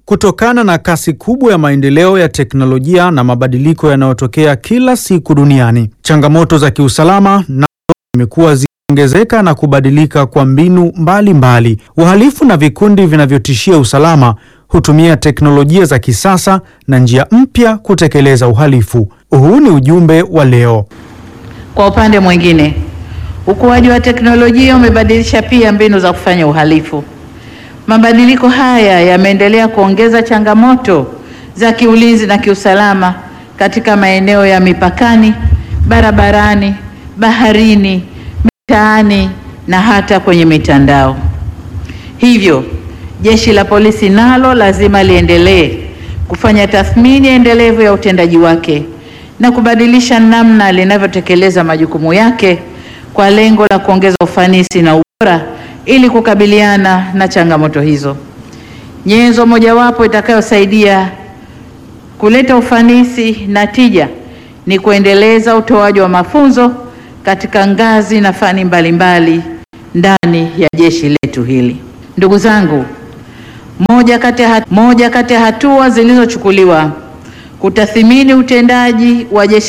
Kutokana na kasi kubwa ya maendeleo ya teknolojia na mabadiliko yanayotokea kila siku duniani, changamoto za kiusalama nazo zimekuwa zikiongezeka na kubadilika kwa mbinu mbalimbali. Wahalifu na vikundi vinavyotishia usalama hutumia teknolojia za kisasa na njia mpya kutekeleza uhalifu. Huu ni ujumbe wa leo. Kwa upande mwingine, ukuaji wa teknolojia umebadilisha pia mbinu za kufanya uhalifu. Mabadiliko haya yameendelea kuongeza changamoto za kiulinzi na kiusalama katika maeneo ya mipakani, barabarani, baharini, mitaani na hata kwenye mitandao. Hivyo, Jeshi la Polisi nalo lazima liendelee kufanya tathmini endelevu ya utendaji wake na kubadilisha namna linavyotekeleza majukumu yake kwa lengo la kuongeza ufanisi na ubora ili kukabiliana na changamoto hizo. Nyenzo mojawapo itakayosaidia kuleta ufanisi na tija ni kuendeleza utoaji wa mafunzo katika ngazi na fani mbalimbali ndani ya jeshi letu hili. Ndugu zangu, moja kati ya moja kati ya hatua zilizochukuliwa kutathimini utendaji wa jeshi